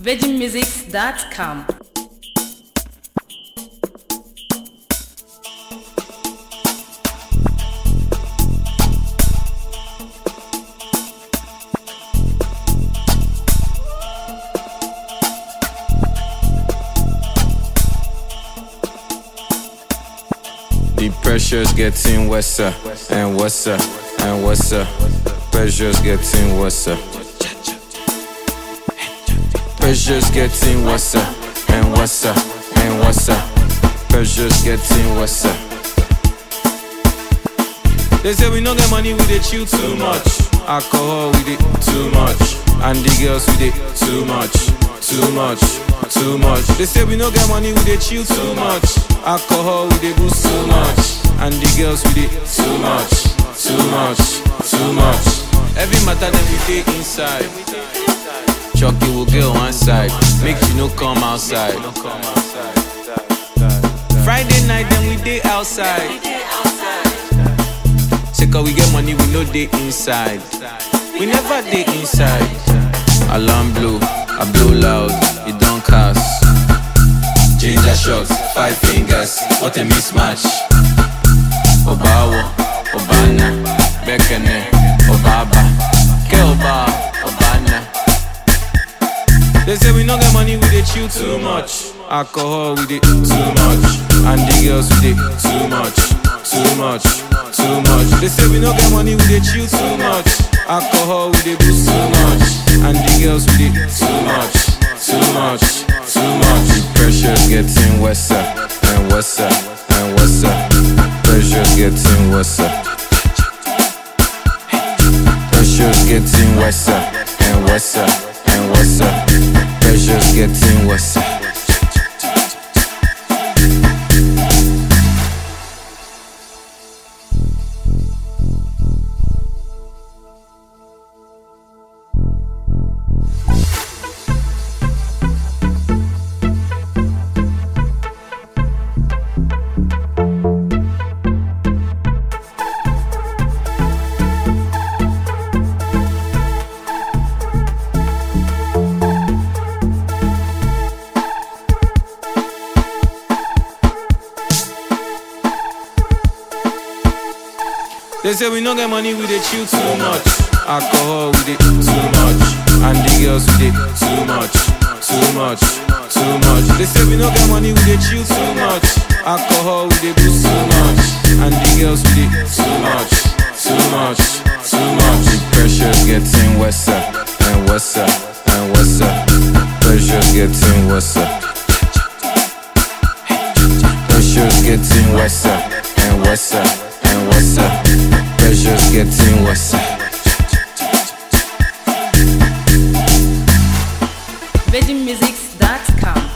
virginmusics.com. The pressure's getting worse uh, and worse uh, and worse. uh. Pressure's getting worse. uh. Pressure's getting worse uh, and worse uh, and worse. uh. Pressure's getting worse. uh. They say we no get money, we dey chill too much. Alcohol, we dey too much. And the girls, we dey too much, too much, too much. They say we no get money, we dey chill too much. Alcohol, we dey boost too much. And the girls, we dey too much, too much, too much. Every matter that we dey inside. Chucky will get one side, make you no come outside. Friday night, then we dey outside. Say cause we get money, we know they inside. We never dey inside. Alarm blow, I blow loud, it don't cast. Ginger shots, five fingers, what a mismatch. Obawo, Obana, Bekene, Obaba, Ke Oba, Obana. They say we no get money, we dey chill too much. Alcohol, we dey too much. And the girls, we dey too much, too much, too much. They say we no get money, we dey chill too much. Alcohol, we dey boost too much. And the girls, we dey too much, too much, too much. The pressure's getting worse uh, and worse uh, and worse. uh. Pressure's getting worse. uh. Pressure's getting worse uh, and worse uh, and worse. uh. Pressure's getting worse. uh. They say we no get money, we dey chill too much. Alcohol, we dey too much. And the girls, we dey too much, too much, too much. They say we no get money, we dey chill too much. Alcohol, we dey boost too much. And the girls, we dey too much, too much, too much. The pressure's getting worse uh, and worse uh, and worse. uh. Pressure's getting worse. uh. Pressure's getting worse uh, and worse uh, and worse. uh. Pressure's getting worse. uh. virginmusics.com.